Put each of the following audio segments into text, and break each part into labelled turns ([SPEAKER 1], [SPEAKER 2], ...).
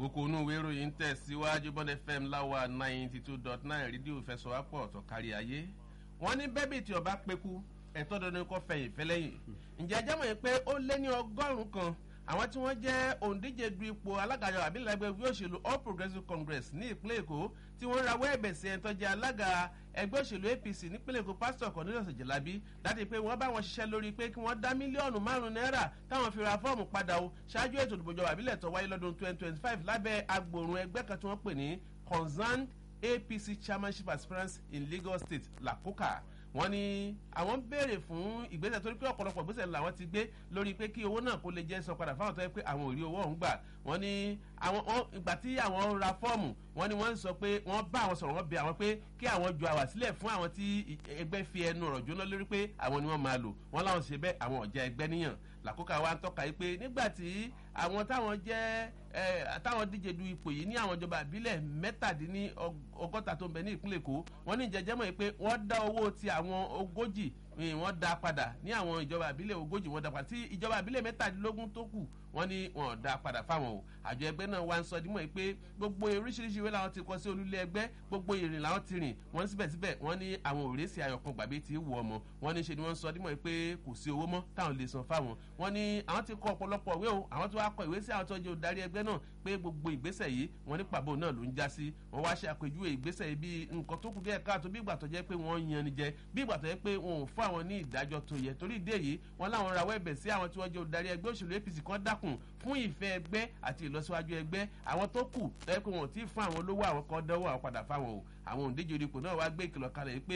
[SPEAKER 1] kókó inú ìwé ìròyìn ń tẹ̀síwájú bond fm láwa ninety two dot nine rédíò fẹsọ̀wápọ̀ ọ̀tọ̀ kárí ayé wọ́n ní bẹ́bí tí ọba pẹ́kú ẹ̀tọ́ dandan kọ́ fẹ̀yìn fẹ́lẹ́yìn ǹjẹ́ ẹjẹ́ mọ̀ pé ó lé ní ọgọ́rùn-ún kan àwọn tí wọ́n jẹ́ òǹdíje du ipò alágàjọ àbílẹ̀gbẹ́ ẹgbẹ́ òṣèlú all progressives congress ní ìpínlẹ̀ èkó tí wọ́n rawọ́ ẹ̀bẹ̀ sí ẹ̀ńtọ́ jẹ́ alága ẹgbẹ́ òṣèlú apc nípínlẹ̀ èkó pásítọ̀ cornelius jelabi láti pé wọ́n bá wọn ṣiṣẹ́ lórí pé kí wọ́n dá mílíọ̀nù márùn-ún náírà táwọn fi ra fọ́ọ̀mù padà o ṣáájú ètò ìdìbòjọba àbílẹ̀ tó wáyé lọ́dún twenty twenty five lábẹ́ agbòrun ẹgbẹ́ kan tí wọ́n pè ní concerned apc chairmanship aspirants in lagos state lakoka wọ́n ní àwọn ń béèrè fún ìgbésẹ̀ torí pé ọ̀pọ̀lọpọ̀ ìgbésẹ̀ làwọn ti gbé lórí pé kí owó náà kó lè jẹ́ sọ padà fáwọn tó yẹ pé àwọn ò rí owó ọ̀hún gbà wọ́n ní àwọn ìgbà tí àwọn ra fọ́ọ̀mù wọ́n ní wọ́n sọ pé wọ́n bá àwọn sọ̀rọ̀ wọ́n bẹ àwọn pé kí àwọn ju àwà sílẹ̀ fún àwọn tí ẹgbẹ́ fi ẹnu ọ̀rọ̀ jóná lórí pé àwọn ni wọ́n máa lò wọ́n láwọn ṣe bẹ́ẹ̀ àwọn ọ̀jẹ̀ ẹgbẹ́ níyàn làkókò wa ń tọ́ka yìí pé nígbà tí àwọn táwọn jẹ́ táwọn díje du ipò yìí ní àwọn ìjọba àbílẹ̀ mẹ́tàdínní ọgọ́ta tó ń bẹ ní ìpínlẹ̀ èkó wọ́n ní ìjẹ́jẹ́mọ̀ yìí pé wọ́n dá owó ti àwọn ogójì wọ́n dá padà ní àwọn ìjọba àbílẹ̀ ogójì wọ́n dá padà tí ìjọba àbílẹ̀ mẹ́tàdínlógún tó kù wọ́n ní wọ́n dá padà fáwọn o àjọ ẹgbẹ́ náà wá ń sọ dímọ̀ pé gbogbo oríṣiríṣi ìwé làwọn ti kọ sí olúlé ẹgbẹ́ gbogbo ìrìn làwọn ti rìn wọ́n síbẹ̀síbẹ̀ wọ́n ní àwọn òrèsì ayọ̀kan gbàgbé ti wù ọmọ wọ́n ní ṣe ni wọ́n sọ dímọ̀ pé kò sí owó mọ́ táwọn lè san fáwọn wọ́n ní àwọn ti kọ ọ̀pọ̀lọpọ̀ ìwé o àwọn tó wá kọ ìwé sí àwọn tó jẹ́ olùdarí ẹgbẹ́ náà pé gbogbo ìgbésẹ̀ yìí wọ́n ní pàbó náà ló ń já sí wọ́n wá ṣe àpèjúwe ìgbésẹ̀ yìí bí nǹkan tó kù díẹ̀ káàtó bí ìgbà tó jẹ́ pé wọ́n yan ni jẹ bí ìgbà tó jẹ́ pé wọn ò fún àwọn ní ìdájọ́ tó yẹ torí ìdí èyí wọ́n láwọn rawọ́ ẹ̀bẹ̀ sí àwọn tí wọ́n jẹ́ olùdarí ẹgbẹ́ òṣèlú apc kan dákun fún ìfẹ́ ẹgbẹ́ àti ìlọsíwájú ẹgbẹ́ àwọn tó kù tẹ́ pé wọn ò tí ì fún àwọn olówó àwọn kan dánwò àwọn padà fáwọn o àwọn òǹdíje onípò náà wá gbé ìkìlọ̀ kalẹ̀ pé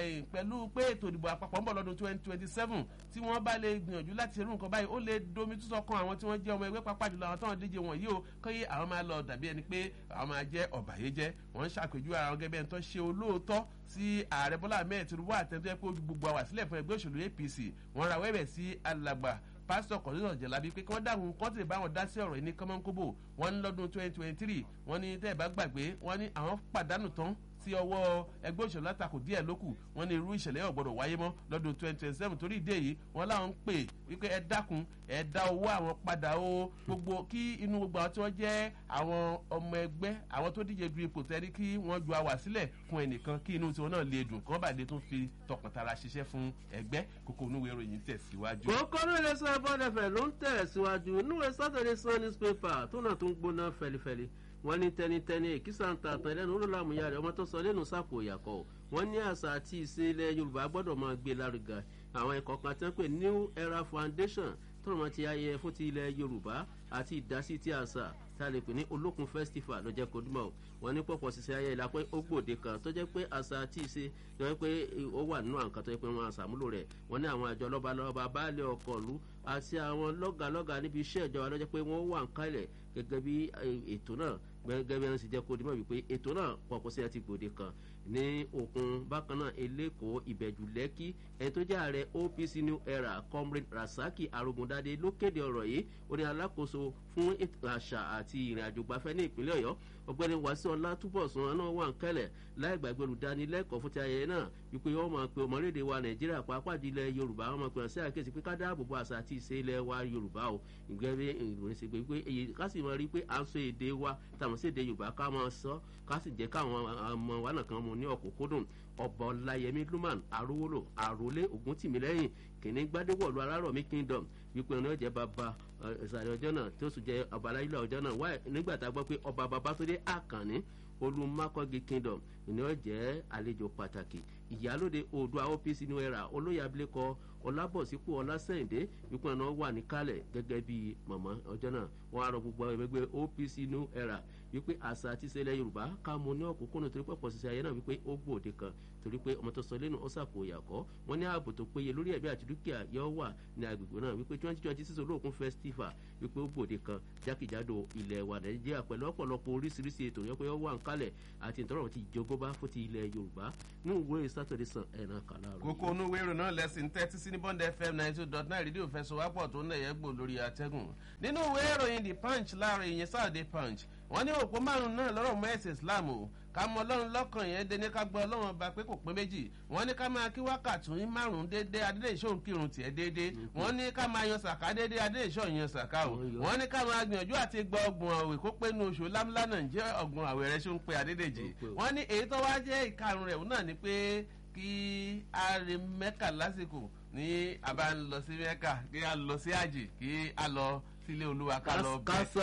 [SPEAKER 1] pẹ̀lú pé ètò ìdìbò àpapọ̀ ń bọ̀ lọ́dún twenty twenty seven tí wọ́n bá lè gbìyànjú láti irú nǹkan báyìí ó lè domi túnṣọ kan àwọn tí wọ́n jẹ́ ọmọ ẹgbẹ́ pápá jùlọ àwọn táwọn díje wọn yìí o kí àwọn máa lọ dàbí ẹni pé àwọn máa jẹ́ ọ̀bàyéjẹ́ wọ́n ń ṣàpèjú ara wọn gẹ́gẹ́ tó ṣe olóòótọ́ sí ààrẹ bọ́lá ahmed tinubu àtẹ̀tẹ̀ pé ojú gbogbo àwà sílẹ̀ fún ẹgbẹ́ òṣèlú apc wọ́n ra wẹ́bẹ̀ sí alàgbà pásítọ̀ kọ̀lẹ́sọ̀ jẹ̀lábí pé kí wọ́n dáhùn kọ́ńtì báwọn dá sí ọ̀rọ̀ yìí ní kọ́mọ́nkóbò wọ́n ní lọ́dún twenty twenty three wọ́n ní tẹ́ ẹ̀ bá gbàgbé wọ́n ní àwọn pàdánù tán sí ọwọ́ ẹgbẹ́ òṣèlú látakò díẹ̀ lókù wọ́n ní irú ìṣẹ̀lẹ̀ yóò gbọ́dọ̀ wáyé mọ́ lọ́dún twenty twenty seven torí ìdí èyí wọ́n láwọn ń pè wípé ẹ dákun ẹ dá owó àwọn padà o gbogbo kí inú gbogbo àwọn tí wọ́n jẹ́ àwọn ọmọ ẹgbẹ́ àwọn tó díje du ipò tẹ́rí kí wọ́n ju àwà sílẹ̀ fún ẹnìkan kí inú tiwọn náà lè dùn kí wọ́n bá lè tún fi tọkàntara ṣiṣẹ́ fún ẹgbẹ́ kókó onúwèé ìròyìn tẹ̀síwájú.
[SPEAKER 2] kókó ní ilé sọ bọ́dẹ̀fẹ̀ ló ń tẹ̀síwájú níwèé saturday sun newspaper tó náà tó ń gbóná fẹlifẹli wọn ní tẹnitẹni èkìsà ń ta àtàn ẹlẹ́nu olólàmúyà rẹ̀ ọmọ tó sọ lẹ́nu sápò ìyàkọ́ wọn ní àṣà àti ìṣe ilẹ̀ yorùbá gbọ́dọ̀ máa gbé lárugà àwọn ẹ̀kọ́ kan tí wọ́n pè new era foundation tó rọ̀ mọ́ ti ayẹyẹ fún ti ilẹ̀ yorùbá àti ìdásí ti àṣà tá a lè pè ní olókun festival ló jẹ́ kó dúmọ̀ wọn ní pọ̀pọ̀ ṣiṣẹ́ ayẹyẹ la pé ó gbòde kan tó jẹ́ pé àṣà àti ìṣe tó jẹ́ pé ó wà nínú àǹkan tó jẹ́ pé wọ́n àṣàmúlò rẹ̀ wọ́n ní àwọn àjọ lọ́balọ́ba baálé ọkọ̀ ìlú àti àwọn lọ́gàlọ́gà níbi iṣẹ́ ìjọba lọ́jọ́ pé wọ́n wà ń kálẹ̀ gẹ́gẹ́ bí ètò náà gẹ́gẹ́ bí wọ́n sì jẹ́ kó dúmọ̀ wípé ètò náà pọ̀pọ̀ sí ẹ ti gbòde kan ní òkun bákan náà eléko ìbẹ̀jù lẹ́kí ẹni tó jẹ́ ààrẹ opc new era comrade rasaki arogundade ló kéde ọ̀rọ̀ yìí ó ní alákòóso fún àṣà àti ìrìn àjò gbafẹ́ ní ìpínlẹ̀ ọ̀yọ́ ọ̀gbẹ́ni wàsíù ọlátúbọ̀sùn náà wà ń kẹ́lẹ̀ láì gbàgbé olùdánilẹ́kọ̀ọ́ fún ti ayẹyẹ náà wípé wọ́n máa pe ọmọlédè wa nàìjíríà pàápàá di ilẹ̀ yorùbá wọ́n máa pe wọn sí àkéésí pé ká dáàbò bo àṣà àti ìṣe ilẹ̀ wa yorùbá o ìgbẹ́ bí ìròyìn ṣe pé pé èyí ká sì máa rí pé à ń sọ èdè wa tàwọn sí èdè yorùbá ká máa sọ ká sì jẹ́ káwọn ọmọ wa náà kan mú ní ọ̀kúnkúndùn ọba ọláyẹmí luman arówólò àròlé ògúntìmílẹ́yìn kìnní gbadéwọ̀lú alárọ̀mí kingdom wípé ọ̀nà ọ̀jẹ̀ bàbá ìsàlẹ̀ ọjọ́ náà tí ó sì jẹ́ ọba aláìlú ọjọ́ náà wáyé nígbà tá a gbọ́ pé ọba babatunde àkànní olùmákọ́gì kingdom ìní ọ̀jẹ̀ àlejò pàtàkì ìyálòde oòdùà opc new era olóyè abilékọ ọlábọ̀sípò ọlásẹ̀ǹdé wípé ọ̀nà wà níkàlẹ̀ gẹ́gẹ́ bí mọ̀mọ́ ọjọ́ náà wọ́n á rọ gbogbo ẹgbẹ́ opc new era wípé àṣà àti ìṣẹ̀lẹ̀ yorùbá ká mọ ní ọ̀kúnkúnnù torí pọ̀pọ̀ ṣiṣẹ́ ayé náà wípé ó gbòde kan torí pé ọmọ tó sọ lẹ́nu ó sàkó ìyàkọ́ wọ́n ní ààbò tó péye lórí ẹ̀bí àti dúkìá yóò wà ní agbègbè náà wípé twenty twenty six olóòkun festival wípé ó gbòde kan jákèjádò ilẹ̀ wa nàìjíríà pẹ̀lú ọ̀pọ̀lọpọ̀ oríṣiríṣi ètò yẹn pé ó wà ń kalẹ̀ àti ìtọ́rọ̀ ti jogóbá fún ti ilẹ̀ yorùbá ní ìwé sátọ̀dẹ̀ sàn ẹ̀nà kàlá rẹ̀.
[SPEAKER 1] kókó onú wérò náà lẹ́sìn tẹ́tí sí ní bond fm ninety two dot nine rédíò fẹsọ̀wápọ̀ tó ń lẹ̀yẹ́ gbò lórí atẹ́gùn nínú ìwé ìròyìn the punch láàrin ìyẹn saturday punch wọ́n ní òpó márùn-ún náà lọ́rọ̀ mọ́ ẹ̀sìn islam o ká mọ ọlọ́run lọ́kàn yẹn dé ní ká gbọ́ ọlọ́run ọba pé kò pé méjì wọ́n ní ká máa kí wákàtí márùn-ún déédéé adédè ìṣòro kírun tiẹ̀ déédéé wọ́n ní ká máa yan sàká déédéé adédè ìṣòro yan sàká o wọ́n ní ká máa gbìyànjú àti gbọ́ ọgbọ̀n àwẹ̀ kó pé nu oṣù lámúlá náà jẹ́ ọgbọ̀n àwẹ̀ rẹ̀ ṣó ń pe adédèjì wọ́n ní èyí tó wá jẹ́ ìkarùn rẹ̀ náà ni pé kí a rí mẹ́kà lásìkò ní àbá ń lọ sí mẹ́kà kí a lọ sí àjì kí a lọ sílé olúwa ká lọ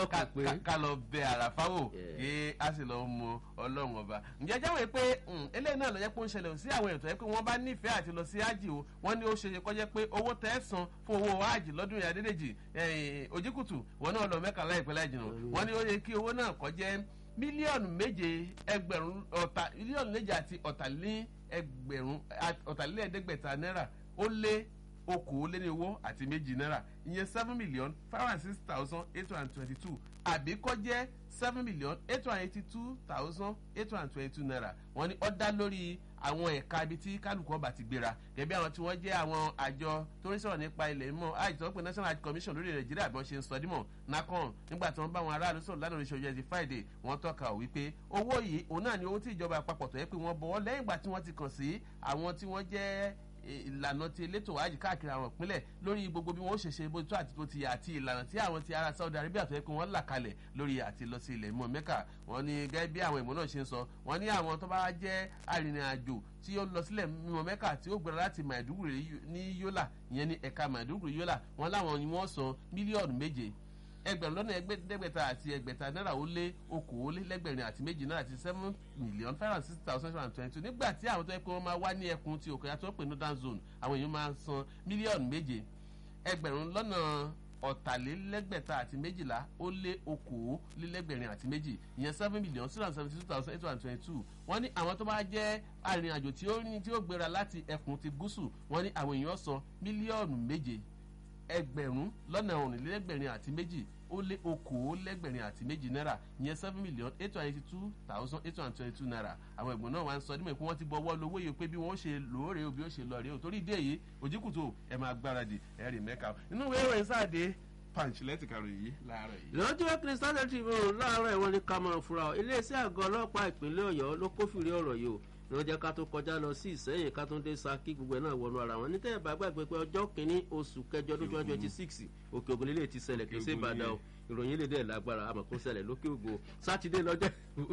[SPEAKER 1] bẹ ká lọ bẹ àràfáwò kí a sì lọ mọ ọlọ́run ọba. ǹjẹ́ jáwé pé eléyìí náà lọ jẹ́ pé ó ń ṣẹlẹ̀ sí àwọn ètò yẹn pé wọ́n bá nífẹ̀ẹ́ àti lọ sí ájì o wọ́n ní ó ṣe kọ́ jẹ́ pé owó tẹ́ ẹ san fún owó ájì lọ́dún yìí adédèjì òjìkùtù wọn náà lọ mẹ́ka láìpẹ́ láì jìnnà wọ́n ní ó yẹ kí owó náà kọ́ jẹ́ mílíọ̀nù méje ẹgbẹ̀rún ọ̀tà mílíọ̀nù méje àti ọ̀tàlélẹ́gbẹ̀rún ọ̀tàlélẹ́ẹ̀ẹ́dẹ́gbẹ̀ta náírà ó lé okòóléníwó àti méjì náírà ìyẹn seven million five hundred six thousand eight hundred twenty two àbí kọ́ jẹ́ seven million eight hundred eighty two thousand eight hundred twenty two naira wọ́n ní ó dá lórí àwọn ẹ̀ka ibi tí kálukú ọba ti gbéra gẹ̀bí àwọn tí wọ́n jẹ́ àwọn àjọ tó ń sọ̀rọ̀ nípa ilẹ̀ mọ́ àìsàn pé national health commission lórí nàìjíríà bí wọ́n ṣe ń sọ dímọ̀ nacon nígbà tí wọ́n bá àwọn aráàlú sọ̀rọ̀ lánàá oríṣiríṣi ẹ̀sìn friday wọ́n tọ́ka ò wípé owó yìí òun náà ni owó tí ìjọba àpapọ̀ tó yẹ pé wọ́n bọ̀wọ́ lẹ́yìn ìgbà tí wọ́n ti kàn sí àwọn tí wọ́n jẹ́ ìlànà ti elétò wájú káàkiri àwọn ìpínlẹ̀ lórí gbogbo bí wọ́n ṣe ṣe bó tó àti bó ti yà àti ìlànà tí àwọn ti ara saudi arabia tó yẹ kó wọ́n là kalẹ̀ lórí àti lọ sí ilẹ̀ ìmọ̀ mẹ́kà wọ́n ní gẹ́gẹ́ bí àwọn ìmọ̀ náà ṣe ń sọ wọ́n ní àwọn tó bá jẹ́ arìnrìn-àjò tí ó lọ sílẹ̀ mímọ́ mẹ́kà tí ó gbéra láti maiduguri ní yola ìyẹn ní ẹ̀ka maiduguri yola wọ́n láwọn ni wọ́n san mílíọ̀nù méje ẹgbẹ̀rún lọ́nà ẹgbẹ̀ta àti ẹgbẹ̀ta náírà ó lé okòólélẹ́gbẹ̀rin àti méjì náírà àti seven million five hundred six thousand seven hundred twenty two nígbà tí àwọn tó yẹ pé wọ́n máa wá ní ẹkùn ti òkè àti wọ́n pè ní northern zone àwọn èèyàn máa san mílíọ̀nù méje ẹgbẹ̀rún lọ́nà ọ̀tàlélẹ́gbẹ̀ta àti méjìlá ó lé okòólélẹ́gbẹ̀rin àti méjì ìyẹn seven million six hundred seventy two thousand eight hundred twenty two wọ́n ní àwọn tó bá jẹ́ arìnrìnàjò tí ó rìn tí ó gbéra láti ẹkùn ti gúúsù wọ́n ní àwọn èèyàn san mílíọ̀nù méje ẹgbẹ̀rún lọ́nà ọ̀rìnlélẹ́gbẹ̀rin àti méjì ó lé okòólẹ́gbẹ̀rin àti méjì náírà ìyẹn seven million eight hundred eighty two thousand eight hundred twenty two naira àwọn ẹ̀gbọ́n náà wá ń sọ nímọ̀ pé wọ́n ti bọ́ wọ́ lówó yìí pé bí wọ́n ṣe lóore o bí ó ṣe lọ rèé o torí ìdí èyí òjìkùtù ẹ̀ máa gbáradì ẹ̀ rìn mẹ́ka inú ìwé ìròyìn sáàdé punch lẹ́tìkàrò yìí láàárọ̀ yìí.
[SPEAKER 2] lọ́jọ́ kristian tribune láàárọ̀ ìwọ́n ní ká máa fura ọ iléeṣẹ́ àgọ́ ọlọ́pàá ìpínlẹ̀ ọ̀yọ́ ló kófìrí ọ̀rọ̀ yìí o ní wọ́n jẹ́ ká tó kọjá lọ sí ìsẹ́yìn ká tó dé saki gbogbo ẹ̀ náà wọnú ara wọn nítorí bá gbàgbé pé ọjọ́ kìíní oṣù kẹjọ ọdún twenty twenty six òkè ògùn lílé ti ṣẹlẹ̀ kì í ṣe ìbàdàn o ìròyìn lè dẹ̀ lágbára àmọ́ kó ṣẹlẹ̀ lókè ògùn sátidé lọ́jọ́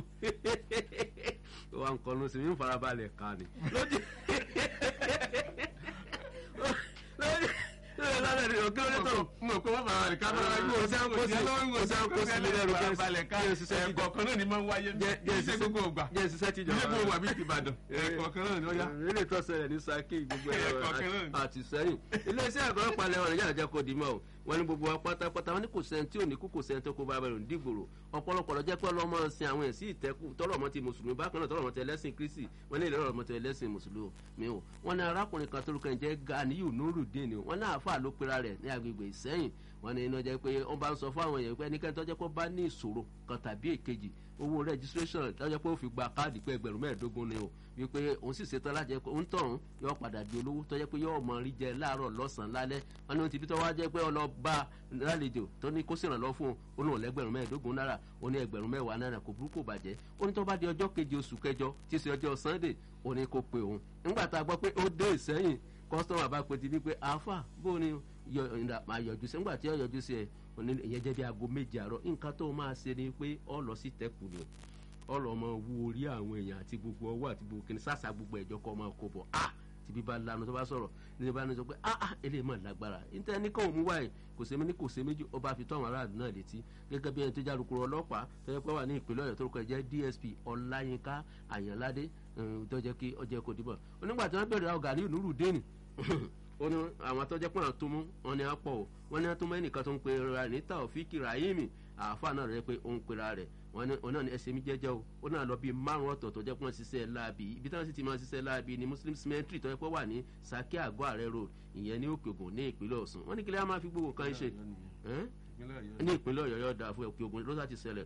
[SPEAKER 2] wa ń kọlu sí mi ń farabalẹ̀ ká ni lójú lọ́dọ̀ ni òkè orí tó.
[SPEAKER 1] mo kó wọn bàbá rẹ ká bá wáyé
[SPEAKER 2] kò sí àkóso kò sí àkóso mi lẹ́rù
[SPEAKER 1] kí balẹ̀ ká ẹ̀kọ̀ọ̀kan náà ni máa ń wáyé iṣẹ́ gbogbo ògbà
[SPEAKER 2] jẹ́ ìṣiṣẹ́ ti jọba
[SPEAKER 1] ilé gbogbo àbí ti ìbàdàn ẹ̀kọ̀ọ̀kan náà ni ó yá.
[SPEAKER 2] ilé tó ṣẹlẹ̀ ní saki gbogbo
[SPEAKER 1] Ẹ̀kọ̀ọ̀kan náà
[SPEAKER 2] ẹ̀rọ
[SPEAKER 1] ni.
[SPEAKER 2] àti sẹ́yìn iléeṣẹ́ àgọ́ ọ̀pá lẹ́wọ̀n nàìjíríà jẹ́ kó di mọ́ o wọ́n ní gbogbo wa pátápátá wọ́n ní kò sẹ́ni tí ò ní kú kò sẹ́ni tó kó bá bẹ̀rù dìgbòrò ọ̀pọ̀lọpọ̀ lọ jẹ́ pé ọlọ́mọ sin àwọn ẹ̀sìn ìtẹ́kù tọrọ ọmọ ti mùsùlùmí bákan náà tọrọ ọmọ ti ẹlẹ́sìn kristi wọ́n ní ìlera ọmọ ti ẹlẹ́sìn mùsùlùmí o wọ́n ní arákùnrin kan tó lukọ̀ ẹ̀ jẹ́ ganiyu nurudeen o wọ́n ní àáfàá ló pera rẹ̀ ní agbègbè ìsẹ́yìn wọ́n ní iná jẹ́ pé wọ́n bá ń sọ fún àwọn èèyàn pé ẹnikẹ́ni tó jẹ́ pé ó bá ní ìṣòro kan tàbí èkejì owó registration tó jẹ́ pé ó fi gba káàdì pé ẹgbẹ̀rún mẹ́ẹ̀ẹ́dógún ni o wípé òun sì ṣetán láti jẹ́ pé òun tọ̀hún yóò padà di olówó tó jẹ́ pé yóò mọ rí jẹ láàárọ̀ lọ́sàn-án lálẹ́ wọn ní ohun ti bí tó wá jẹ́ pé ọlọ́ba lálejò tó ní kó ṣèrànlọ́ fún un ó ní òun lẹ́gbẹ̀rún mẹ́ẹ̀ẹ́dógún náírà ó ní ẹgbẹ̀rún mẹ́wàá náírà kò burú kò bàjẹ́ ó ní tó bá di ọjọ́ keje oṣù kẹjọ tí í ṣe ọjọ́ sunday ó ní kó pe òun nígbà tá a gbọ́ pé ó dé ìsẹ́yìn kọ́sítọ́mà bá pe ti bí pé àáfà bó ni yọ ìdá máa yọjú sí nígbà tí ó yọjú sí ẹ òní ìyẹn jẹ́ bí aago méje àárọ̀ nǹkan tó máa ṣe ni pé ọ lọ sí tẹ́kù ni ọlọmọ wo orí àwọn èèyàn àti gbogbo ọwọ́ àti gbogbo kìnìún sàṣà gbogbo ẹ̀jọ́ kọ́ máa kó bọ̀ ah tìbí bá lanu tó bá sọ̀rọ̀ ní bá ní sọ pé ah ah eléyìí mọ̀ lágbára níta ní kàn mú wáyé kò sẹ́mi ní kò sẹ́ méjì ó bá fi tó àwọn aráàlú náà létí gẹ́gẹ́ bí ẹni tó já lukuru ọlọ́pàá tó yẹ pé wà ní ìpínlẹ̀ ọ̀yọ́ tó rúkọ jẹ́ dsp ọláyínká àyànládé tó jẹ́ kí ọjọ́ kò dìbò onígbà tí wọ́n bẹ̀rẹ̀ àwọn gàrí ìnúrù dénì ó ní àwọn tó jẹ́ pé àwọn tó mú wọn ni wọ́n pọ̀ o wọ́n ní wọ́n tó mú ẹnìkan tó ń pe ra ní taofiki rahimi àáfàá náà rẹ̀ pé ó ń pera rẹ̀ wọ́n ní òun náà ní ẹsẹ̀ mi jẹ́jẹ́ o ó náà lọ bíi márùn ọ̀tọ̀ọ̀tọ̀ jẹ́ pé wọ́n ṣiṣẹ́ láabi ibi tí wọ́n sì ti máa ṣiṣẹ́ láabi ni muslim cemetery tó yẹ pé wà ní saki àgọ́ ààrẹ road ìyẹn ní òkè ògùn ní ìpínlẹ̀ ọ̀sùn wọ́n ní kílẹ̀ á máa fi gbogbo kan ṣe ní ìpínlẹ̀ ọ̀yọ́ yóò dáa fún òkè ògùn ló sàti ṣẹlẹ̀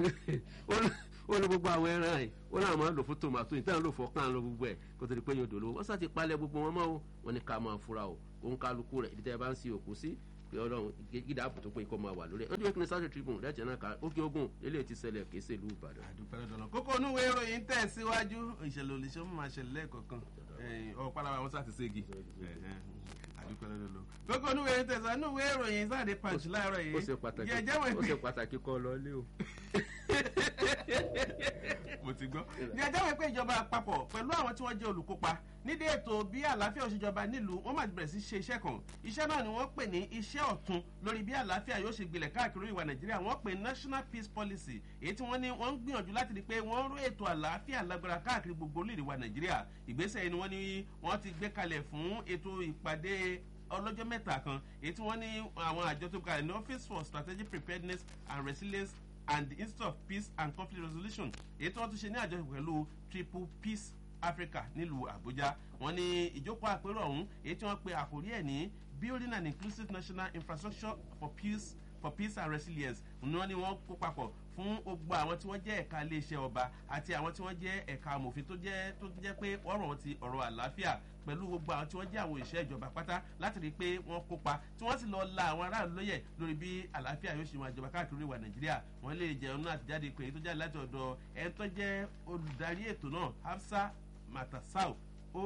[SPEAKER 2] ó ní gbogbo àwọn ẹran ẹ̀ ó náà máa ń lò fún tòmátò ìtàn lò fọ́kàn lọ gbogbo ẹ̀ kó tó di pé yóò dòlówó wọ́n sàti palẹ̀ gbogbo wọn mọ́ o wọ́n ní ká máa fura o òun kálukú rẹ̀ ibi tẹ́ ẹ bá ń sin òkú sí pé ọlọ́run gíga ààbò tó pé kó máa wà lórí ẹ̀ lójú ìpínlẹ̀ Saturday Tribune lẹ́tì náà ká ókè ogun eléyìí ti ṣẹlẹ̀ kì í ṣe ìlú Ìbàdàn.
[SPEAKER 1] àdúpẹ́ lọ́dọ̀ náà kókó onúwe ìròyìn tẹ̀ síwájú ìṣẹ̀lẹ̀ olùṣẹ́ mú máa ṣẹlẹ̀ lẹ́ẹ̀kọ̀ọ̀kan ọ̀pálára wọn sáà ti ségi àdúpẹ́ lọ́dọ̀ lọ. kókó onúwe ìròyìn tẹ̀ síwájú onúwe ìròyìn sáà dé punch láàárọ̀ yìí
[SPEAKER 2] ó ṣe pàtàkì ó ṣe pàtàkì kọ́ lọ lé o.
[SPEAKER 1] mo ti gbọ́. ní ẹjọ́ wípé ìjọba àpapọ̀ pẹ̀lú àwọn tí wọ́n jẹ́ olùkópa nídìí ètò bí àlàáfíà òṣèjọba nílùú wọ́n máa bẹ̀rẹ̀ sí ṣe iṣẹ́ kan iṣẹ́ náà ni wọ́n pè ní iṣẹ́ ọ̀tun lórí bí àlàáfíà yóò ṣe gbilẹ̀ káàkiri ìwà nàìjíríà wọ́n pè national peace policy èyí tí wọ́n ní wọ́n ń gbìyànjú láti rí pé wọ́n rú ètò àlàáfíà lágbára káàkiri gbogbo orílẹ̀ ìwà nàìjíríà ìgbésẹ̀ yìí ni wọ́n ní wọ́n ti gbé kalẹ̀ fún ètò ìpàdé ọlọ́jọ́ mẹ́ta kan èyí tí wọ́n ní àwọn àjọ tó kalẹ̀ ní office for strategic preparedness and resilience and the institute of peace and conflict resolution èyí tí wọ́n tún ṣe ní àjọṣepọ̀ pẹ̀lú triple peace africa nílùú àbújá wọ́n ní ìjókòó àpérò ọ̀hún èyí tí wọ́n pe àkórí ẹ̀ ní building an inclusive national infrastructure for peace for peace and resilience ni wọ́n ní wọ́n kó papọ̀ fún gbogbo àwọn tí wọ́n jẹ́ ẹ̀ka iléeṣẹ́ ọba àti àwọn tí wọ́n jẹ́ ẹ̀ka amòfin tó jẹ́ tó jẹ́ pé ọ̀rọ̀ wọn ti ọ̀rọ̀ àlàáfíà pẹ̀lú gbogbo àwọn tí wọ́n jẹ́ àwọn òṣìṣẹ́ ìjọba pátá láti rí i pé wọ́n kópa tí wọ́n sì lọ la àwọn aráàlú lóye lórí bí àlàáfíà yóò ṣe máa jọba káàkiri ìwà nàìjíríà wọ́n lè jẹun náà àtijáde pé tó jáde láti ọ̀dọ̀ ẹni tó jẹ́ olùdarí ètò náà hafsa matasau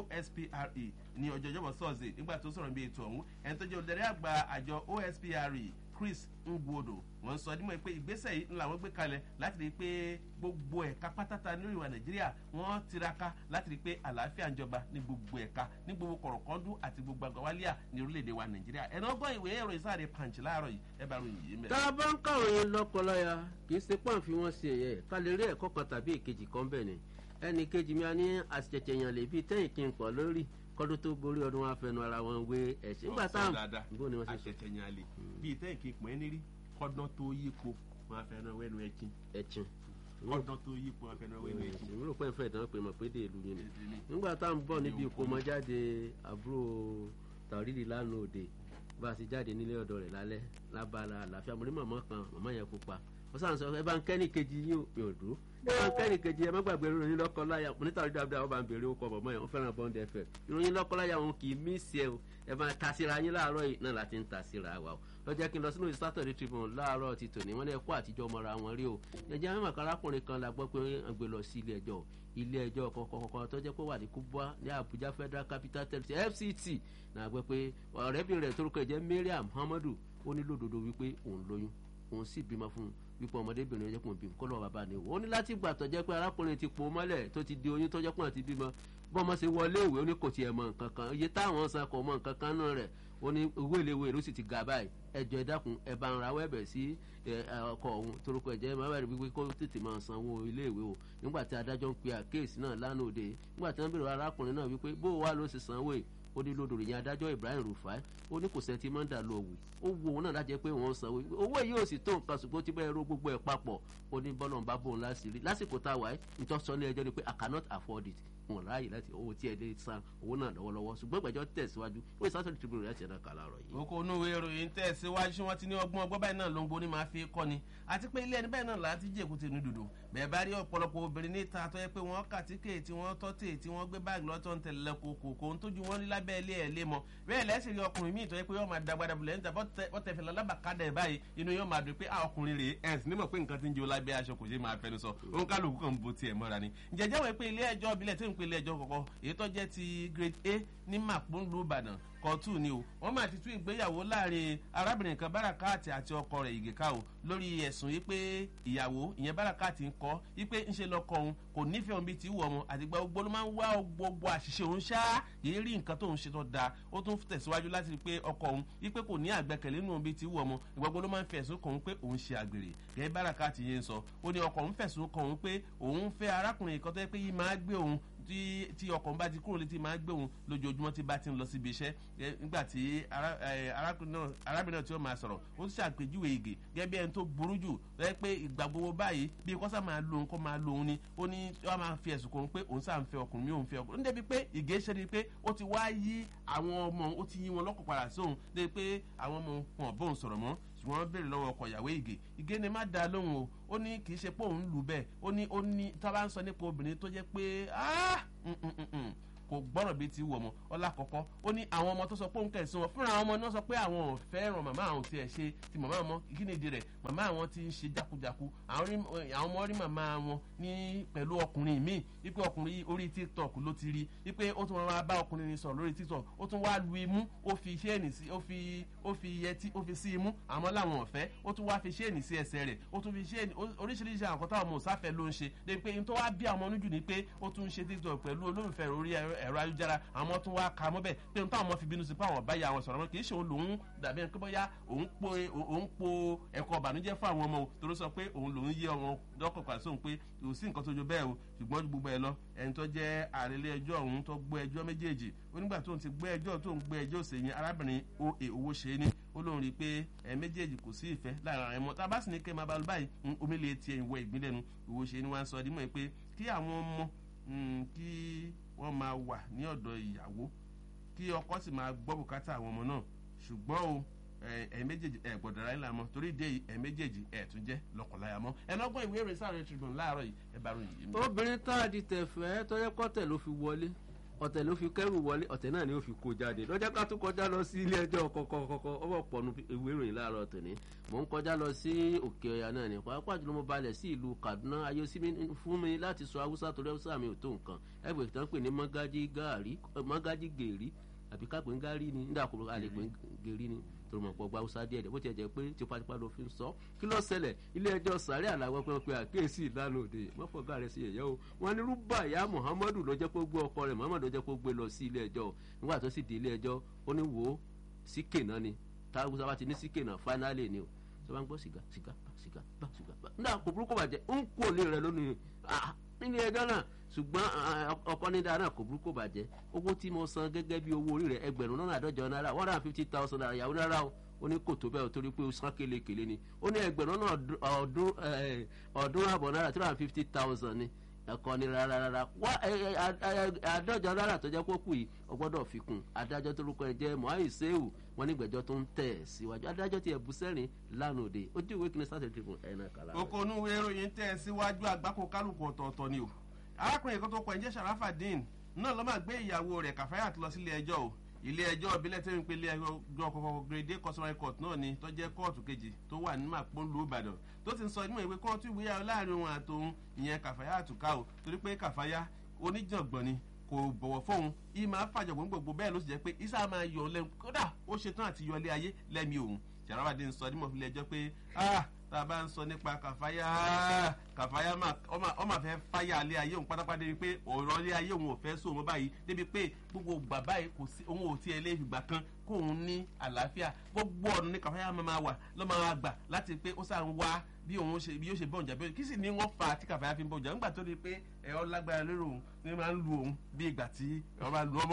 [SPEAKER 1] ospre ní ọjọ́ ìjọba sọ́ọ̀sì nígbà tó sọ̀rọ̀ bí ètò ọ̀hún ẹni tó jẹ́ olùdarí àgbà àjọ ospre chris ngwodo wọn sọ dímọ̀ pé ìgbésẹ̀ yìí làwọn gbé kalẹ̀ láti rí i pé gbogbo ẹ̀ka pátátá ní ìwà nàìjíríà wọ́n tiraka láti rí i pé àlàáfíà ń jọba ní gbogbo ẹ̀ka ní gbogbo kọ̀rọ̀kọ́ndú àti gbogbo àgbàwálíà ní orílẹ̀-èdè wa nàìjíríà ẹ̀nà ọgbọ́n ìwé ẹ̀rọ ìsáàdì punch láàárọ̀ yìí ẹ bá ròyìn yìí mẹ́rin.
[SPEAKER 2] tá a bá ń kàròyìn lọ́kọláya kì í ṣe pọ́n fi wọ́n ṣe ẹ̀yẹ ká lè rí ẹ̀kọ́ kan tàbí èkejì kan bẹ̀ ni ẹnì kejì mi a ní àṣìṣẹ̀ṣẹ̀ yàn lè bíi tẹ́yìn kí n pọ̀ lórí kọ́dún tó gorí ọdún wa fẹnu ara wọn wé ẹ̀sìn nígbà táwọn
[SPEAKER 1] bó ni wọ́n ṣe sọ àṣẹ̀ṣẹ̀ yàn lè bíi tẹ́yìn kí n pọ̀ ẹ́ nírí kọ́dún tó yípo wọn fẹnu wẹ́nu ẹ̀kín
[SPEAKER 2] ẹ̀kín
[SPEAKER 1] kọ́dún tó yípo wọn fẹnu wẹ́nu ẹ̀kín.
[SPEAKER 2] èmi rò pé ń fẹ́ ìdánwò pé mọ̀ pé dé ìlú yìí ni nígbà táwọn ń bọ̀ níbi ìkómọjáde àbúrò tàrídì lánàá òde bá a ti jáde nílé ọ̀dọ̀ rẹ̀ lálẹ́ lábala àlàáfíà mo ní màmá kan màmá yẹn pupa wọ́n sàn sọ ẹ bá ń kẹ́ni kejì yín ò mi ò dúró ẹ bá ń kẹ́ni kejì ẹ má gbàgbé ìròyìn lọ́kọ́láyà mo ní tàrídì dáadáa wọ́n bá ń béèrè ó kọ màmá yẹn wọ́n fẹ́ràn bọ́ǹdì ẹ̀fẹ̀ ìròyìn lọ́kọ́láyà wọn kì í mí sí ẹ o ẹ máa ta síra yín láàárọ̀ yìí náà láti ń ta síra wa o lọ́jọ́ kí n lọ sínú Saturday Tribune láàárọ̀ ti tòní wọ́n ní ẹ̀kọ́ àtijọ́ mọ́ra wọn rí o ẹ̀jẹ̀ àwọn arákùnrin kan la gbọ́ pé wọ́n gbé lọ sí ilé ẹjọ́ ilé ẹjọ́ kọ̀ọ̀kọ̀ọ̀kan tó jẹ́ pé wà ní Kubwa ní Abuja Federal Capital Territory FCT náà gbọ́ pé ọ̀rẹ́bìnrin rẹ̀ torúkọ ẹ̀jẹ̀ Mariam Muhammadu ó ní lódodo wípé òun lóyún òun sì bímọ fún un wípé ọmọdébìnrin ọjọ́ kùn bímọ kọ́lọ́ bàbá ni ó ní láti gbà tó jẹ́ pé arákùnrin ti po mọ́lẹ̀ tó ti di oyún tó jẹ́ pé àti bímọ bọ́mọ ṣe wọlé ìwé ó ní kò tiẹ̀ mọ nǹkan kan iye táwọn san kò mọ nǹkan kan náà rẹ̀ ó ní owó ìléwé ló sì ti ga báyìí ẹjọ ẹ dákun ẹ bá ń ra wẹ́bẹ̀ sí ọkọ ọ̀hún torúkọ ẹ̀jẹ̀ máa bẹ̀rẹ̀ wípé kó tètè máa sanwó iléèwé o nígbà tí adájọ́ ń pe àkéèsì náà lánàá òde nígbà tí wọ́n bèrè arákùnrin náà wípé bó wà ló ṣe sanwó yìí ó ní lódò ìyẹn adájọ́ Ibrahim Rufai ó ní kò sẹ́ńtì mọ́ndà lọ wù ó wo òun náà lájẹ́ pé wọ́n sanwó owó yìí ò sì tó nǹkan ṣùgbọ́n tí bẹ́ẹ̀ ro gbogbo ẹ̀ papọ̀ ó ní bọ́lọ̀ ń bá bòun láṣìírí lásìkò tá a wà ẹ́ nítorí sọ ní ẹjọ́ ni pé I cannot afford it wọn ráàyè láti owó tí ẹ lè san owó náà lọ́wọ́lọ́wọ́ ṣùgbọ́n ìgbẹ́jọ́ tẹ̀síwájú ó yẹ sátọ̀ tribune láti ẹ̀dá kàlà rọ̀ yìí.
[SPEAKER 1] oko onú ìwé ìròyìn tẹ̀síwájú wọn ti ní ọgbọ́n ọgbọ́n báyìí náà ló ń gbóni máa fi kọ́ ni àti pé ilé ẹni bẹ́ẹ̀ náà láti jẹ́ èkúté ní dùdù bẹ́ẹ̀ bá rí ọ̀pọ̀lọpọ̀ obìnrin níta tó yẹ pé wọ́n kàtíkè tí wọ́n tọ́tè tí wọ́n gbé báàgì lọ́tọ̀ ń tẹ̀lé kòkò kò ń tójú wọn rí lábẹ́ ilé ẹ̀ lé mọ́ bẹ́ẹ̀ lẹ́sìn rí ọkùnrin míì tó yẹ pé yóò máa dagbada bulẹ̀ níta bọ́tẹ̀ fẹ̀lẹ́ lábàkádà ẹ̀ báyìí inú yóò máa dùn pé àwọn ọkùnrin rèé ẹ̀ sì nímọ̀ pé nǹkan ti ń jó lábẹ́ aṣọ kò ṣe máa fẹnu sọ òun kálukú kan bo tiẹ̀ mọ́ra ni ǹjẹ́jẹ́ wọ̀ pé ilé ẹjọ́ ìbílẹ̀ tí ń pe ilé ẹjọ́ kọ̀kọ́ èyí tó jẹ́ ti grade A ní màpónlù Ìbàdàn kọ̀tù ni o wọ́n máa ti tún ìgbéyàwó láàrin arábìnrin kan bárakàtì àti ọkọ rẹ̀ ìgèká o lórí ẹ̀sùn yìí pé ìyàwó ìyẹn bárakàtì ń kọ́ yìí pé ńṣe lọ́kọ òun kò nífẹ̀ẹ́ òun bíi ti wù ọmọ àtìgbà gbogbo ló máa ń wá gbogbo àṣìṣe òun ṣá yìí rí nǹkan tóun ṣe tó da ó tún tẹ̀síwájú láti rí pé ọkọ òun yìí pé kò ní àgbẹ̀kẹ̀lé nínú òun bíi ti wù ọmọ ìgbà gbogbo ló máa ń fẹ̀sùn kàn òun pé òun ṣe àgbèrè gẹ́gẹ́ bárakàtì yẹn sọ ó ní ọkọ òun fẹ̀sùn kàn òun pé òun fẹ́ arákùnrin kan tó yẹ pé yìí máa gbé òun tí tí ọkọ̀ bá ti kúrò létí máa gbé òun lójoojúmọ́ tí bá ti ń lọ síbi iṣẹ́ nígbà tí arábìnrin náà tí ó máa sọ̀rọ̀ ó ti ṣàpèjúwe ìgè gẹ́gẹ́ bí ẹni tó burú jù lọ́yẹ́ pé ìgbà gbogbo báyìí bí kọ́sà máa lo òun kó máa lo òun ni ó ní wọ́n máa fi ẹ̀sùn kàn pé òun sáà ń fẹ́ ọkùnrin mi òun fẹ́ ọkùnrin níbi pé ìgè ṣe ni pé ó ti wá yí àwọn ọmọ ó ti yí wọn lọ́kọ̀ padà sóhun débi pé àwọn ọmọ wọn bóun sọ̀rọ̀ mọ́ ṣùgbọ́n wọ́n béèrè lọ́wọ́ ọkọ̀ ìyàwó ìgè ìgè ni má da lóhùn o ó ní kì í ṣe pé òun lù bẹ́ẹ̀ ó ní ó ní tá a bá ń sọ nípa obìnrin tó jẹ́ pé kò gbọ́rọ̀ bíi ti wù ọmọ ọlá kọ̀kọ́ ó ní àwọn ọmọ tó sọ pé òun kẹ̀sìn wọn fúnra àwọn ọmọ náà sọ pé àwọn ò fẹ́ràn màmá àwọn tiẹ̀ ṣe ti màmá àwọn kí ni ìdí rẹ̀ màmá àwọn ti ń ṣe jákujáku àwọn ọmọ rí màmá wọn ní pẹ̀lú ọkùnrin míì wípé ọkùnrin orí tiktok ló ti rí wípé ó tún máa bá ọkùnrin ní sọ̀rọ̀ lórí tiktok ó tún wá lu imú ó fi ṣéènì sí ó fi ó fi yẹtí ó fi sí imú àmọ́ làwọn ọ̀fẹ́ ó tún wá fi ṣéènì sí ẹsẹ̀ rẹ̀ ó tún fi ṣéènì oríṣiríṣi àwọn kọ́tà ọmọ òsáfẹ́ ló ń ṣe débi pé n tó wá bí àwọn ọmọ níjù ni pé ó tún ń ṣe tiktok pẹ̀lú olólùfẹ́ orí ẹ̀rọ ayélujára àwọn tún wá ka mọ́bẹ̀ pé n táwọn ọmọ fi bínú sí pé àwọn báyà àwọn sọ̀rọ̀ mọ́ kì í ṣe òun lòun dàbí ẹni pé bóyá òun po òun po ẹ̀kọ́ ọ̀bànújẹ́ fún àwọn ọmọ o torí sọ pé òun lòun yé ọmọ dọ́kọ̀ pàṣẹ òun pé kò sí nǹkan tó jo bẹ́ẹ̀ o ṣùgbọ́n ju gbogbo ẹ lọ ẹni tó jẹ́ àrẹ̀lé ẹjọ́ ọ̀hún tó gbé ẹjọ́ méjèèjì onígbà tó ń ti gbé ẹjọ́ tó ń gbé ẹjọ́ òsèyìn arábìnrin oe owó ṣe é ní ó lóun rí i pé ẹ méjèèjì kò sí ìfẹ́ láàrin àwọn ẹmọ tá a bá sì ní kẹ́ máa bá lọ báyìí omi lè tiẹ̀ ìwọ ìgbín lẹ́nu owó ṣe é ní wọ́n á sọ ọdún mọ́ ẹ pé kí àwọn ọmọ kí wọ́n máa wà ní ọ̀dọ̀ ìyàwó kí ọkọ sì máa gbọ́ bùkátà àwọn ọmọ náà ṣùgbọ́n o ẹ méjèèjì ẹ gbọ́dọ̀ ra ńlá mọ́ torí ìdí èyí ẹ méjèèjì ẹ tún jẹ́ lọ́kọ̀láyà mọ́ ẹ lọ́gbọ́n ìwé ìròyìn sáré tribune láàárọ̀ yìí ẹ bá ròyìn yìí.
[SPEAKER 2] obìnrin tá a di tẹ̀fẹ́ tọ́jọ́ kọ́tẹ̀ ló fi wọlé ọ̀tẹ̀ ló fi kẹ́rù wọlé ọ̀tẹ̀ náà ni ó fi kó jáde lọ́jọ́ ká tó kọjá lọ sí ilé ẹjọ́ kọ̀kọ̀kọ̀kọ̀ ọwọ́ pọ̀nù ìwé ìròyìn láàárọ̀ tòní mò ń kọjá lọ sí òkè ọ̀yà náà ní pàápàá jùlọ mo balẹ̀ sí ìlú kaduna ayé sí fún mi láti sọ haúsá torí haúsá mi ò tó nǹkan ẹgbẹ́ ìtàn pè ní mọ́gájí gèrí àbí kápẹ́ ń gárí ni nígbà kó a lè pè ń gèrí ni torí mọ̀ pọ̀ gba haúsá díẹ̀ díẹ̀ bó tiẹ̀ jẹ́ pé tipátipá ló fi ń sọ kí ló ṣẹlẹ̀ ilé ẹjọ́ sàárẹ̀ àlàwọ̀ pé wọ́n pe àkíyèsí ìlànà òde mọ́fọ̀gá rẹ̀ sí ẹ̀yẹ́ o wọn ní rúbàyà muhammadu ló jẹ́ kó gbé ọkọ rẹ̀ muhammadu ló jẹ́ kó gbé lọ sí ilé ẹjọ́ nígbà tó sì di ilé ẹjọ́ ó ní wò ó síkè náà ni táwùsá bá ti ní síkè náà fáínálì ni o tó bá ń gbọ́ sìgá sìgá sìgá sìgá nígbà kò burúkú bàjẹ́ ń kú òlé rẹ̀ lónìí nílé ẹjọ́ náà ṣùgbọ́n ọkọ ní dáná kò burúkú bàjẹ́ owó tí mo san gẹ́gẹ́ bí owó orí rẹ̀ ẹgbẹ̀rún náírà àádọ́jọ náírà one hundred and fifty thousand naira yàwó náírà o ó ní kò tó bẹ́ẹ̀ o torí pé o san kélekèle ni ó ní ẹgbẹ̀rún náà ọdún ọdún àbọ̀ náírà three hundred and fifty thousand ni ẹ̀kọ́ ni rárá rárá wá àádọ́jọ náírà tó jẹ́ kókù yìí o gbọ́dọ̀ fi kún adájọ́ tó lóko ẹ jẹ́ mohamed sehu wọn ní ìgbẹ́jọ́ tó ń tẹ̀ síwájú adájọ́ ti ẹ̀bù sẹ́rìn lánàá òde ojú ìwé kìíní sátẹ̀ tìbùn ẹ̀nà kàlà.
[SPEAKER 1] okòónú ìròyìn tẹ̀ síwájú àgbákò kálukú ọ̀tọ̀ọ̀tọ̀ ni o arákùnrin kan tó kọ ẹ̀jẹ̀ sharafadin náà ló máa gbé ìyàwó rẹ̀ kàfáyàt lọ sílé ẹjọ́ o ilé ẹjọ́ ìbílẹ̀ tí ń pe ilé ẹjọ́ kọ̀ọ̀kan grade customary court náà ni tó jẹ́ kóòtù kejì tó wà ní màpọ́nlú ìbàdàn tó ti ń sọ ìmọ̀ ìwé kóòtù ìgbéyàwó láàrin òun àtòun ìyẹn kàfáyà àtúkà o torí pé kàfáyà oníjàngbọ̀n ni kò bọ̀wọ̀ fóun yìí máa fàjọ̀gbọ̀n gbogbo bẹ́ẹ̀ ló sì jẹ́ pé isa máa yọ lẹ́nu kódà ó ṣetán àti yọ ilé ayé lẹ́mi òun jàràbàdé ń sọ nímọ̀ fílẹ̀ ẹjọ́ pé ah tá a bá ń sọ nípa kàfáyà kàfáyà ọ máa fẹ́ fáyà alẹ́ ayé òun pátápátá débi pé ọ̀rọ̀ alẹ́ ayé òun ò fẹ́ sóun mọ́ báyìí débi pé gbogbo bàbá yìí kò sí òun ò tiẹ̀ lé ìgbà kan kóun ní àlàáfíà gbogbo ọ̀nà ní kàfáyà máa wà lọ́ máa gbà láti pé ó sàn wá bí òun ṣe bí yóò ṣe bọ̀njà bí kí sì ní wọ́n fa tí kàfáyà fi ń bọ̀njà nígbà tó di pé ẹ̀rọ lágbára lérò òun ní máa ń lu òun bí ìgbà tí ẹ̀rọ máa lu ọmọ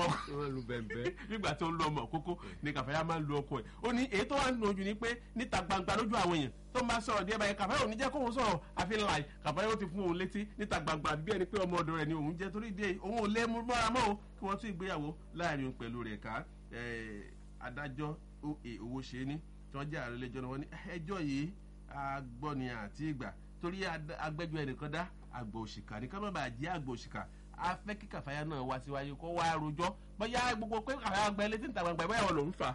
[SPEAKER 1] bí ìgbà tó ń lu ọmọ kókó ní kàfáyà máa ń lu ọkọ ẹ̀ ó ní èyí tó wà nínú ojú ni pé níta gbangba lójú àwọn èèyàn tó máa sọ̀rọ̀ díẹ̀ báyìí kàfáyà ò ní jẹ́ kóun sọ̀rọ̀ àfi láì kàfáyà ó ti fún òun létí níta gbangba bí ẹni pé ọmọ ọ̀dọ̀ rẹ̀ ni òun jẹ́ torí dé òun ò lé mú mọ́ra mọ́ o kí wọ́n tún ìgbéyàwó láàrin òun pẹ̀lú rẹ̀ ká adájọ́ owó ṣe é ní tí wọ́n jẹ́ ààrẹ lẹ́jọ́ náà wọ́n ní ẹjọ́ yìí agbọ́ni àti ìgbà torí agbẹ́jọ́ ẹnìkan dá àgbà òṣìkà ní ká má bàa jẹ́ àgbà òṣìkà a fẹ́ kí kàfáyà náà wá síwájú kó wá rojọ́ bóyá gbogbo pé kàfáyà gba ẹlẹ́tì níta gbangba bóyá wọn lòún fà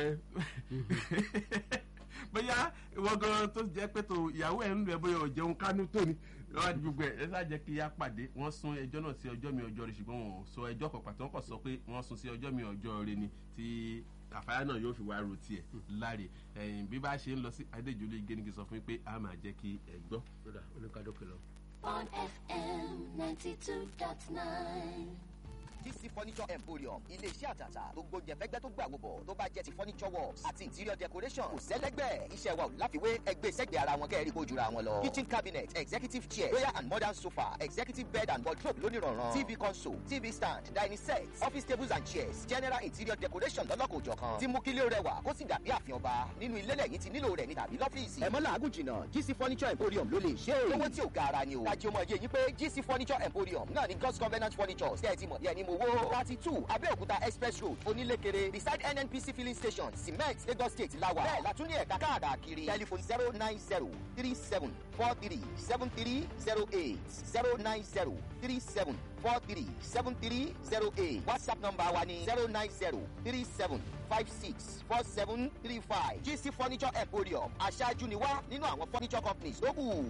[SPEAKER 1] bóyá ìwọ gan tó jẹ́ pé tó ìyàwó ẹ̀ ń lọ ẹ bóyá ọ̀jẹun kánú tó ni wọ́n á di gbogbo ẹ̀ ẹ sáà jẹ́ kí á pàdé wọ́n sún ẹjọ́ náà sí ọjọ́ mi ọjọ́ rẹ̀ ṣùgbọ́n wọn ò sọ ẹjọ́ kan pàtó wọn kàn sọ pé wọ́n sún sí ọjọ́ mi ọjọ́ rẹ̀ ni tí àfáyà náà yóò fi wá ro tiẹ̀ láre ẹ̀yìn bí bá ṣe ń lọ sí adéjúlé igénigi sọ fún mi pé a máa jẹ́ kí ẹ gbọ́.
[SPEAKER 2] oníkadókè lọ.
[SPEAKER 3] on FM ninety two dot nine.
[SPEAKER 4] DC Furniture Emporium ilé-iṣẹ́ àtàtà tó gbóúnjẹ fẹ́gbẹ́ tó gbà wòbọ̀ tó bá jẹ́ ti furniture works àti interior decoration kò sẹ́lẹ́gbẹ́ iṣẹ́ wa ò láfiwé ẹgbẹ́ sẹ́gbẹ́ ara wọn kẹ́rì kó jura wọn lọ. kitchen cabinet executive chair royal and modern sofa executive bed and wardrobe lónìrànràn tv console tv stand dining set office tables and chairs general interior decoration lọ́lọ́kòjọ̀kan tí mú kílé rẹwà kó sì dàbí àfihàn ọba nínú ilé lẹ́yìn tí nílò rẹ̀ ní tàbí lọ́fíìsì. ẹ̀mọ́ làágùn jìnnà GC Furniture Emporium ló lè ṣe é. owó tí ò ga ara ni o. dájú ọmọ yẹ yín pé GC Furniture Emporium náà ni God's Covenant Furniture tẹ́ ẹ ti mọ̀ bí ẹni mo àmúwò thirty two abẹ́òkúta express road onílékeré beside nnpc filling station cement lagos state lawa bẹ́ẹ̀ la tún ní ẹ̀ka káàkiri telephone zero nine zero three seven four three seven three zero eight zero nine zero three seven four three seven three zero eight whatsapp number wa ni zero nine zero three seven five six four seven three five gc furniture emporium aṣáájú ni wá nínú àwọn furniture companies tó kù.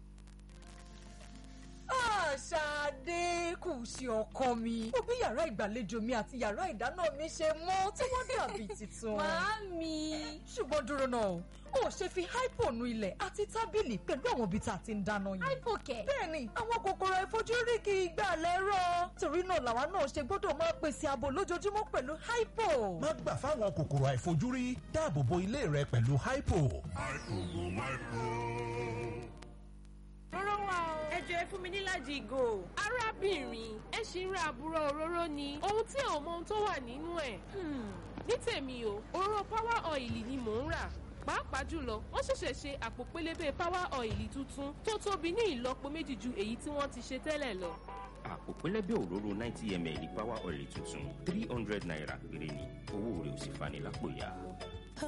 [SPEAKER 5] Ṣadé kù ṣe ọkọ mi. Mo bí yàrá ìgbàlejò mi àti yàrá ìdáná mi ṣe mọ́ tí wọ́n dàbí tuntun.
[SPEAKER 3] Màámi.
[SPEAKER 5] Ṣùgbọ́n dúró náà, ó ṣe fi hypo nu ilẹ̀ àti tábìlì pẹ̀lú àwọn ibi tá a ti ń dáná yìí.
[SPEAKER 3] Hypo kẹ̀.
[SPEAKER 5] Bẹ́ẹ̀ni, àwọn kòkòrò ìfojúrí kì í gbà lẹ́rọ̀. Torí náà làwa náà ṣe gbọ́dọ̀ máa pèsè ààbò lójoojúmọ́ pẹ̀lú hypo.
[SPEAKER 6] má gbà fáwọn kòkòrò àìfojúrí dáàbò bo ilé rẹ pẹ̀lú hypo.
[SPEAKER 7] Róró wà o. Ẹ jọ ẹ fún mi níláàjì ìgò. Arábìnrin, ẹ ṣì ń ra àbúrò òróró ni. Ohun tí ò mọ ohun tó wà nínú ẹ̀. Hmm. Ní tèmi o, òróró power oil ni mò ń rà. Pàápàá jùlọ, wọ́n ṣẹ̀ṣẹ̀ ṣe àpò pélébé power oil tuntun tó tóbi ní ìlọ́po méjì ju èyí tí wọ́n ti ṣe tẹ́lẹ̀ lọ.
[SPEAKER 8] àpò pẹlẹbẹ òróró ninety ml power oil tuntun three hundred naira péré ni owó rẹ̀ ò sì fani lápò ya.